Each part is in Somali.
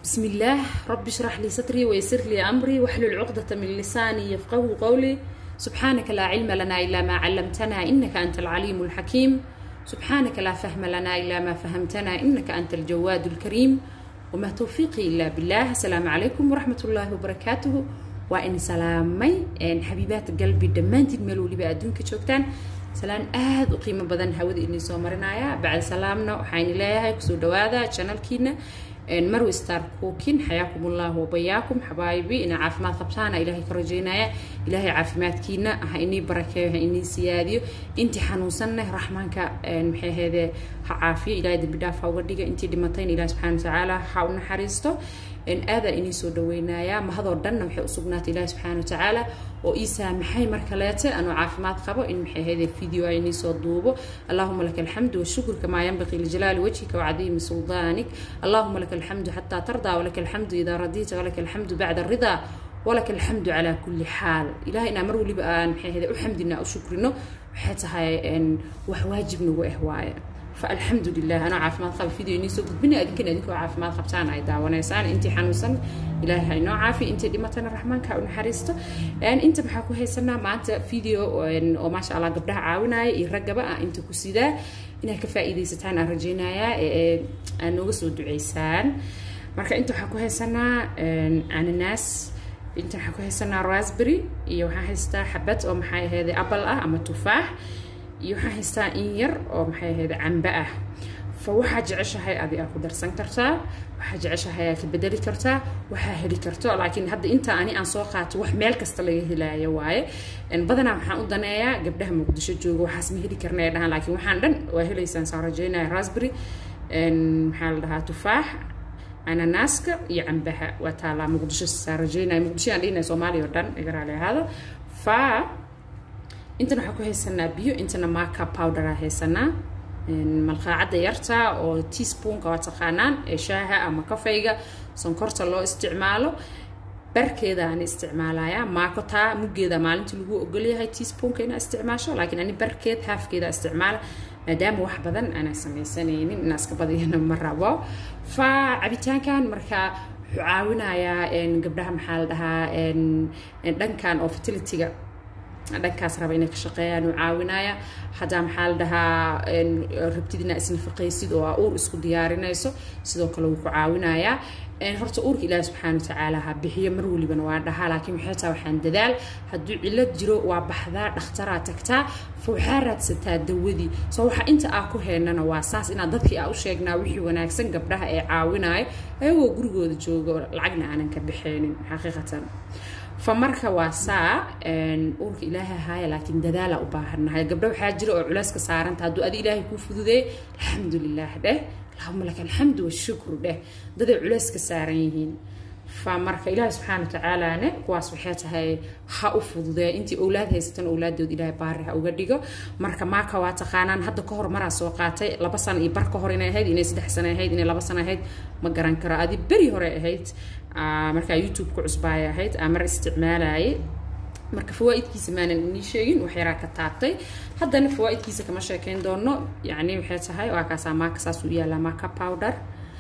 بسم الله رب اشرح لي صدري ويسر لي أمري واحلل عقدة من لساني يفقه قولي سبحانك لا علم لنا إلا ما علمتنا إنك أنت العليم الحكيم سبحانك لا فهم لنا إلا ما فهمتنا إنك أنت الجواد الكريم وما توفيقي إلا بالله السلام عليكم ورحمة الله وبركاته وإن سلامي إن حبيبات قلبي دمانتك ملو لي بأدونك شوكتان salaan aada u qiimo badan hawada inii soo marinaya bacd salaamna waxaan leeyahay kusoo dhawaada channelkiina marwi star cookin xayaakum ullahu wabayaakum xabaayibi ina caafimaad qabtaana ilaahay ka rajeynaya ilaahay caafimaadkiina ha inii barakeeyo ha inii siyaadiyo intii xanuunsanna raxmaanka maxay ahaydee ha caafiyo ilaahay dembi dhaaf ha uga dhiga intii dhimatayna ilahi subxana watacaala ha u naxariisto aadaa inii soo dhaweynayaa mahadoo dhanna waxay usugnaatay ilaahi subxaana watacaala oo ii saamaxay mar kaleete anoo caafimaad qabo in maxay ahaydee video ay inii soo duubo allahuma laka alxamdu washukr kamaa yanbaqii lijalaali wajhika wacadiimi suldaanik allahuma laka alxamdu xataa tardaa walaka alxamdu idaa radiita walaka alxamdu bacda aridaa walaka alxamdu calaa kulli xaal ilahay inaa mar waliba aan maxay ahaydee u xamdina u shukrino waxay tahay wax waajib nagu ah waaye فالحمد لله أنا عافمات قبل فيديو إني سوق بني أدين أدينكو عافمات قبتان أي داونيسان أنتي حنوسن إلهي هاي نوع عافي أنتي ديمتنا الرحمن كأون حريستو يعني أنت محاكو هاي سنة مع أنت فيديو وما شاء الله قبلها عاونا يرقبا أنت كسيدا إنها كفائدة ستان أرجينايا أنو وسو دعيسان marka inta waxaa ku haysanaa ananas inta waxaa ku haysanaa raspberry iyo waxaa haystaa xabad oo maxay ahaydee apple ah ama tufaax iyo waxaa haystaa in yar oo maxay ahayd cambe ah fa waxaa jeceshahay adi aa ku darsan kartaa waxaa jeceshahay aa ka bedeli kartaa waxaa heli karto laakiin hadda inta ani aan soo qaato wax meel kasta laga helaayo waaye badanaa waxaan u daneeyaa gabdhaha muqdisho jooga waxaas ma heli karna ee dhahaan laakiin waxaan dhan waa helaysaan saan rajeynaya raspberry maxaa la dhahaa tufaax ananaaska iyo cambaha waa taalaa muqdisho saan rajeynaya muqdisho aan dhihinaya soomaaliya oo dhan iga raali ahaada fa intana waxaa ku haysanaa biyo intana maka powdera haysanaa malqaacadda yarta oo teaspoonka waa taqaanaan ee shaaha ama kafayga sonkorta loo isticmaalo barkeeda aan isticmaalayaa maako taa muggeeda maalintii lagu ogolyahay teaspoonka inaa isticmaasho laakiin ani barkeed haafkeeda isticmaala maadaama wax badan aanaa samaysanaynin inaa iska badiyana ma rabo fa cabitaankan markaa wuxuu caawinayaa gabdhaha maxaa la dhahaa dhankan oo fertilityga dhankaas raba inay ka shaqeeyaan uu caawinaya haddaa maxaa la dhahaa rabtid inaa isnafaqaysid oo aa uur isku diyaarinayso sidoo kale wuu ku caawinayaa horta uurka ilaahi subxaana watacaala ha bixiyo mar walibana waa dhahaa laakiin waxay tahay waxaan dadaal hadduu cillad jiro waa baxdaa dhakhtaraa tagtaa fa waxaa raadsataa dawadii soo waxa inta aa ku heynana waa saas inaad dadkii aa u sheegnaa wixii wanaagsan gabdhaha ee caawinayo ayagoo gurigooda jooga lacagna aanan ka bixeenin xaqiiqatan fa marka waa saa uurka ilaahay ahaaya laakiin dadaala u baahannahay gabdho waxaa jira oo culeyska saaranta hadduu adi ilaahay kuu fududeey alxamdulilah dheh allahuma laka alxamdu washukru dheh daday culeyska saaran yihiin fa marka ilaahay subxaana watacaalaane kuwaas waxay tahay ha u fududee intii owlaad haysatan owlaadood ilaahay baari ha uga dhigo marka maaka waa taqaanaan hadda ka hor maraa soo qaatay laba sano iyo bar ka hor inay ahayd inay saddex sano ahayd inay laba sano ahayd ma garan karo adi beri hore ahayd markaa youtube ku cusbaaya ahayd aa mar isticmaalaye marka fawaaidkiisa maanan inii sheegin wax yaraa ka taabtay haddana fawaaidkiisa kama sheekeyn doono yani waxay tahay waa kaasaa maaka saas u yaalaa maaka powder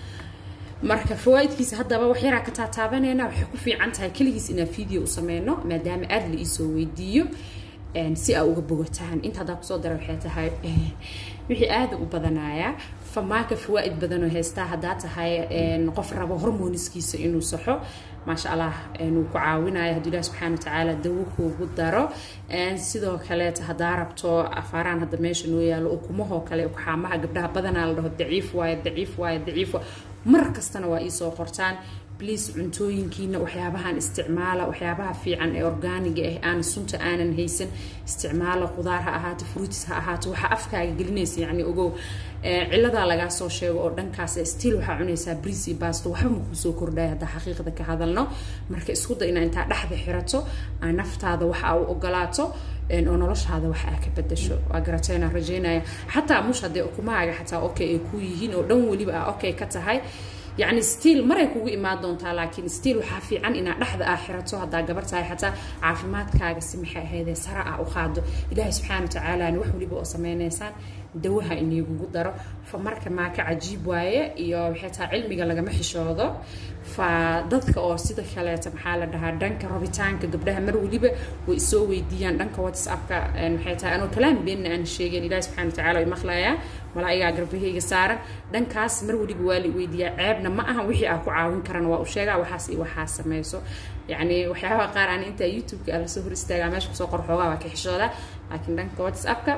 marka fawaaidkiisa haddaba wax yaraa ka taataabanayna waxay ku fiican tahay keligiis inaa video u sameyno maadaama aada la iisoo weydiiyo si aa uga bogataan inta haddaa kusoo dara waxay tahay wixii aada u badanayaa famaaka fawaaid badanoo haystaa haddaa tahay qof rabo hormoniskiisa inuu saxo maasha allah wuu ku caawinaya hadduu ilahi subxana watacaala dawo kuugu daro sidoo kaleeta haddaa rabto afaaraan hadda meesha noo yaalo ukumahoo kale ukuxaamaha gabdhaha badanaa la dhaho daciif waaye daciif waaye daciif waaye mar kastana waa iisoo qortaan bliis cuntooyinkiina waxyaabahan isticmaala waxyaabaha fiican ee orgaaniga ah aan sunta aanan haysan isticmaala qudaar ha ahaato fruitis ha ahaato waxaa afkaaga gelinaysa yani ogow ciladaa lagaa soo sheego oo dhankaas stiil waxaa cunaysaa bris iyo basto waxba makuu soo kordhaya haddaa xaqiiqda ka hadalno marka isku da inaa intaa dhexda xirato aa naftaada waxa aa u ogolaato oo noloshaada wax aa ka bedasho waa garateena rajeynaya xataa mush haddee ukumahaaga xataa okay ay ku yihiin oo dhan weliba aa okay ka tahay yacni stiil maray kugu imaan doontaa laakiin stiil waxaa fiican inaad dhexda aa xirato haddaa gabar tahay xataa caafimaadkaaga si maxay ahaydee sare ah u qaado ilaahay subxaana watacaalaana wax weliba oo sameynaysaan dawaha iniigugu daro fa marka maaka cajiib waaye iyo waxay tahay cilmiga lagama xishoodo fa dadka oo sida kaleeta maxaa la dhahaa dhanka rabitaanka gabdhaha mar weliba way isoo weydiiyaan dhanka whatsappka maxay tahay anoo kalaam beenna aan sheegeen ilaahi subxana watacaala way maqlayaa malaa'igaa garbahayga saaran dhankaas mar weliba waa la weydiiyaa ceebna ma aha wixii aa ku caawin karana waa u sheegaa waxaas iyo waxaa sameyso yacni waxyaabaha qaar aan intaa youtube-ka aan lasoo hor istaagaa meesha kusoo qor xoogaa waa ka xishoodaa laakiin dhanka whatsappka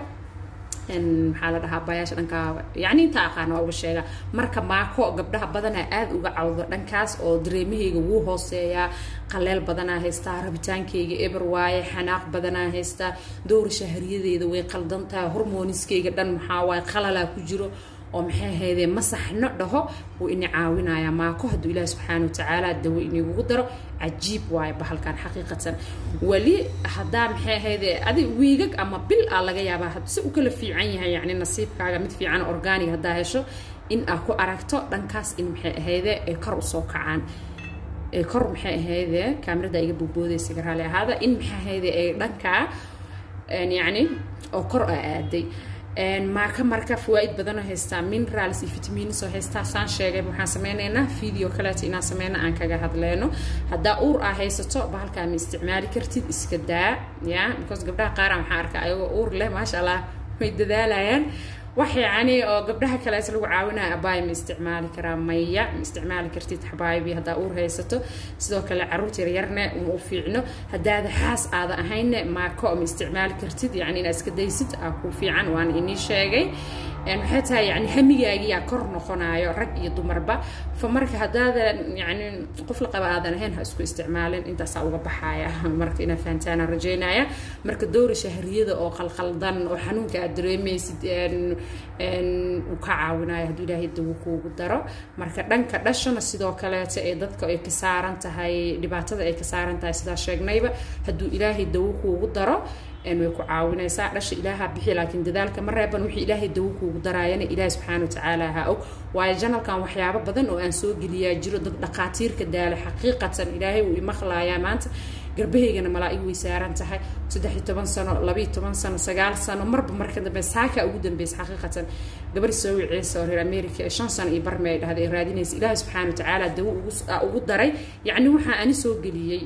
maxaa la dhahaa bayaasha dhankaa yacni inta aqaana waa uga sheegaa marka maako gabdhaha badanaa aad uga cawdo dhankaas oo dareemahayga wuu hooseeyaa qaleel badanaa haystaa rabitaankayga eber waaye xanaaq badanaa haystaa dowra shahriyadeeda way qaldantahay hormoniskayga dhan maxaa waaye qalalaa ku jiro oo maxay ahaydee masaxno dhaho wuu ini caawinayaa maako hadduu ilaahi subxaana watacaala dawo inigugu daro cajiib waaye bahalkan xaqiiqatan weli haddaa maxay ahaydee adi wiigag ama bil aa laga yaabaa si u kala fiican yahay yacni nasiibkaaga mid fiican organig haddaa hesho in aa ku aragto dhankaas in maxay ahaydee ay kor usoo kacaan kor maxay ahaydee kaamirada iga boodboodaysa garaali ahaada in maxay ahaydee ay dhankaa yacni oo kor a aaday maaka marka fawaaid badanoo haystaa minerals iyo vitamins oo haystaa saan sheegay waxaan sameynaynaa video kaleeto inaan sameyno aan kaga hadleyno haddaa uur aa haysato bahalkaa ma isticmaali kartid iska daa ya because gabdhaha qaaraan waxaan arkaa ayagoo uur leh maasha allah way dadaalayaan wax yacni oo gabdhaha kaleeto lagu caawinaya abaay ma isticmaali karaa maya ma isticmaali kartid xabaayibi haddaa uur haysato sidoo kale caruurta yaryarne uma u fiicno haddaada xaas aada ahayne maako ma isticmaali kartid yacni inaad iska daysid aa ku fiican waana inii sheegay waxay tahay yani hamigaagiyaa kor noqonayo rag iyo dumarba fa marka haddaadan yani qof la qaba aadan ahayn ha isku isticmaalin intaasaa uga baxaya marka inaa fahantaana rajeynaya marka dowra shahriyada oo qalqaldan oo xanuunka aad dareemaysid uu ka caawinayo hadduu ilaahay dawo kuugu daro marka dhanka dhashana sidoo kaleeto ee dadka ay ka saaran tahay dhibaatada ay ka saaran tahay sidaa sheegnayba hadduu ilaahay dawo kuugu daro way ku caawinaysaa dhasha ilaaha bixi laakiin dadaalka ma reeban wixii ilaahay dawo kuugu daraayana ilaahi subxaana watacaala ha og waayo janalkan waxyaabo badan oo aan soo geliyaa jiro dad dhaqaatiirka daala xaqiiqatan ilaahay wuu imaqlaayaa maanta garbahaygana malaa'ig way saaran tahay saddex iyo toban sano labaiyo toban sano sagaal sano marba marka dambe saaka ugu dambeysa xaqiiqatan gabar soo wiciisa oo reer america ee shan sano iyo barme ay dhahday ay raadinaysa ilaahi subxaana watacaala dawo ugu daray yacni waxaa ani soo geliyey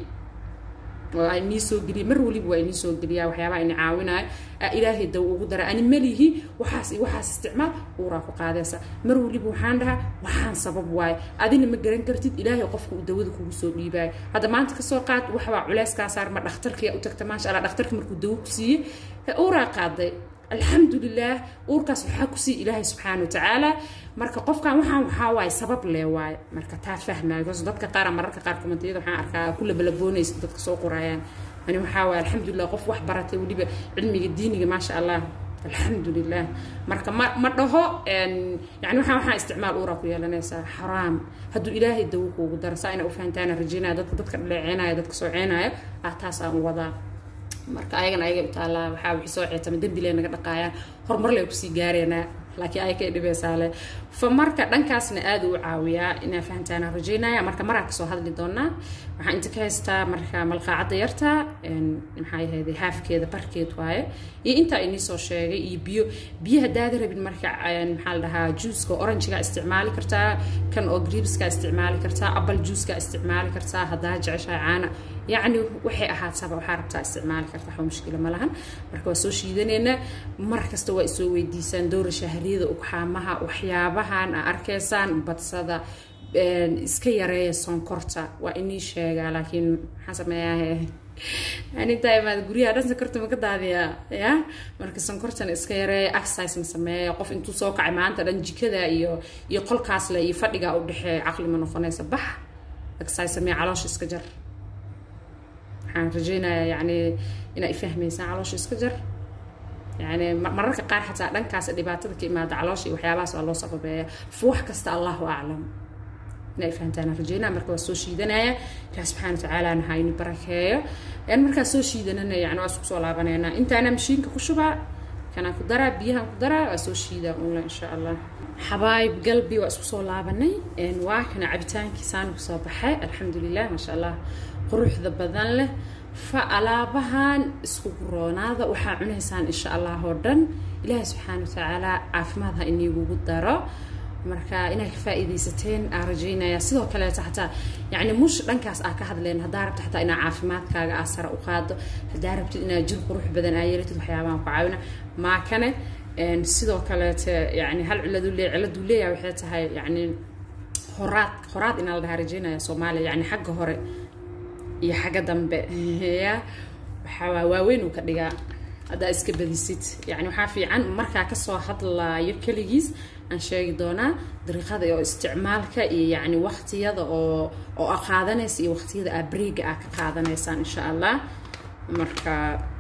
oo inii soo geliya mar waliba waa inii soo geliyaa waxyaabaha ini caawinayo ilaahay daw ugu dara ani malihi waxaas iyo waxaas isticmaal uuraa ku qaadaysa mar waliba waxaan dhahaa waxaan sabab waaye adina ma garan kartid ilaahay qofka uu dawada kugu soo dhiibaayo hadda maanta kasoo qaad waxbaa culeyskaa saar ma dhakhtarkiya u tagta maasha allah dhakhtarka markuu dawo ku siiyey uuraa qaaday alxamdu lilah uurkaas waxaa kusii ilaahay subxaana watacaala marka qofkan waxaan waxaa waaye sabab lee waaye marka taa fahmaayo bcause dadka qaara mararka qaar komentiyada waxaan arkaa ku labalaboonaysa dadka soo qorayaan ani waxaa waaye alxamdulilah qof wax baratay weliba cilmiga diiniga maasha allah alxamdu lilah marka ma ma dhaho yani waxaan waxaa isticmaal uuraa ku yeelanaysaa xaraam hadduu ilaahay dawo kuugu daro saa ina u fahantaana rajaynaya dadka dadka dhaleeceynaya dadka soo ceenaya ah taas aan wadaa marka ayagana ayaga u taallaa waxaa wixii soo ceetama dembi lee naga dhaqaayaan horumar lee kusii gaareenaa laakiin ay kay dhibeysaale fa marka dhankaasna aada u caawiyaa inaa fahantaana rajaynaya marka maraa kasoo hadli doonaa waxaan inta ka haystaa marka malqaacadda yarta maxaa yahayde haafkeeda barkeed waaye iyo intaa inii soo sheegay iyo biyo biyo haddaada rabin marka maxaa la dhahaa juuska oranjiga isticmaali kartaa kan oo griebska isticmaali kartaa apple juuska isticmaali kartaa haddaa jeceshahay caana yacni waxay ahaataba waxaa rabtaa isticmaali karta waxba mushkila ma lahan marka waa soo shiidaneynaa mar kasta waa isoo weydiisaan dowra shahriyada ugxaamaha waxyaabahan aa arkaysaan badsada iska yareeya sonkorta waa inii sheegaa laakiin maxaa sameeyaa anintaa imaad guryaha dhan sonkorta maka daadiyaa ya marka sonkortana iska yareeya exercisena sameeya qof intuu soo kacay maanta dhan jikada iyo iyo qolkaasle iyo fadhiga u dhexeeya caqli ma noqonaysa bax exercise sameeya caloosha iska jar waxaan rajeynayaa yani inaa ifahmaysaan caloosha iska jar yani mararka qaar xataa dhankaas dhibaatada ka imaada caloosha iyo waxyaabahaas waa loo sababeeya fuwax kasta allahu aclam inaa fahantaan rajeynaa marka waa soo shiidanaya ilaah subxaana watacaalana ha ini barakeeyo markaa soo shiidanana yani waa isku soo laabaneynaa intaana mashiinka ku shubaa kanaan ku daraa biyahan ku daraa waa soo shiidaa unla insha allah xabaayib galbi waa isku soo laabanay waa kana cabitaankiisaan kusoo baxay alxamdulilah maasha allah quruxda badan leh fa alaabahan isku roonaada waxaa cunaysaan insha allah oo dhan ilaahay subxaana watacaala caafimaad ha iniigugu daro marka inay ka faa'iidaysateen aa rajaynaya sidoo kaleeta xataa yacni mush dhankaas aa ka hadleen haddaa rabta xataa inaa caafimaadkaaga aa sare u qaado haddaa rabtid inaa jir qurux badan aa yeelatid waxyaabahan ku caawina maakane sidoo kaleete yani hal ciladu leey ciladu leeyahay waxay tahay yani horaad horaad inaa la dhahaa rajaynaya soomaaliya yani xagga hore iyo xagga dambe ya waxaa waaweyn uu ka dhigaa haddaa iska badisid yani waxaa fiican markaa kasoo hadlaayo keligiis aan sheegi doonaa dariiqada oo isticmaalka iyo yani waqtiyada oo oo a qaadanaysa iyo waqtiyada aa breega aa ka qaadanaysaan insha allah marka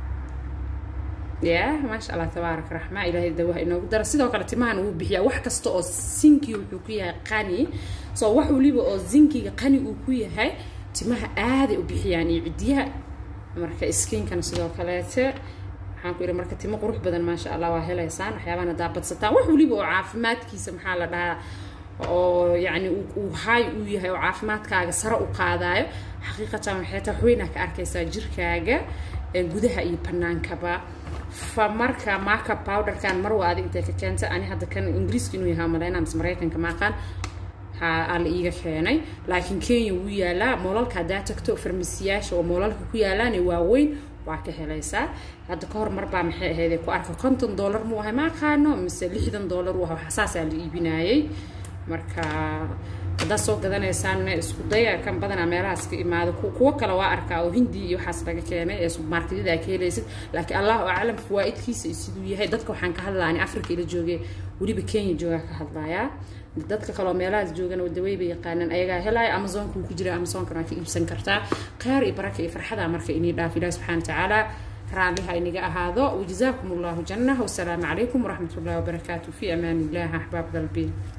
ya maasha allah tabaarak raxma ilaahay dawaha inoogu dara sidoo kale timahan wuu bixiyaa wax kasta oo zinki wuxuu ku yahay qani soo wax waliba oo zinkiga qani uu ku yahay timaha aaday u bixiyaan iyo cidiyaha marka skinkana sidoo kaleete waxaan ku yidhi marka timo qurux badan maasha allah waa helaysaan waxyaabahan haddaa badsataan wax waliba oo caafimaadkiisa maxaa la dhahaa oo yacni uu haay uu yahay oo caafimaadkaaga sare u qaadaayo xaqiiqatan waxay tahay waxweynaa ka arkaysaa jirkaaga gudaha iyo banaankaba fa marka makeup powderkan mar waa adig intay ka keenta ani hadda kan ingiriiska inuu yahaa malaynaa mise maraykanka maaqaan aa la iiga keenay laakiin kenya wuu yaalaa moolalka haddaa tagto farmasiyaasha oo moolalka ku yaalaane waaweyn waa ka helaysaa hadda ka hor marbaa maxay ahayd ku arka konton dollar muu ahay ma aqaano mise lixdan dollar uu ahay saasaa la iibinayay marka haddaad soo gadanaysaanna isku daya kan badanaa meelahaas ka imaado kuwo kale waa arkaa oo hindi iyo waxaas laga keenay ee subarmarketyada aa ka helaysid laakiin allahu aclam fawaa'idkiisa siduu yahay dadka waxaan ka hadlaani africa ila joogay weliba kenya joogaa ka hadlayaa dadka kaleo meelahaas joogana wadaweyba yaqaanaan ayagaa helaya amazonka wuu ku jira amazonkana waa ka iibsan kartaa kheyr iyo baraka iyo farxada marka inii dhaaf ilahi subxana watacaala raalliha inaga ahaado wajazaakum allahu janah wasalaamu calaykum waraxmat ullahi wabarakaatu fi amaan illah axbaab qalbi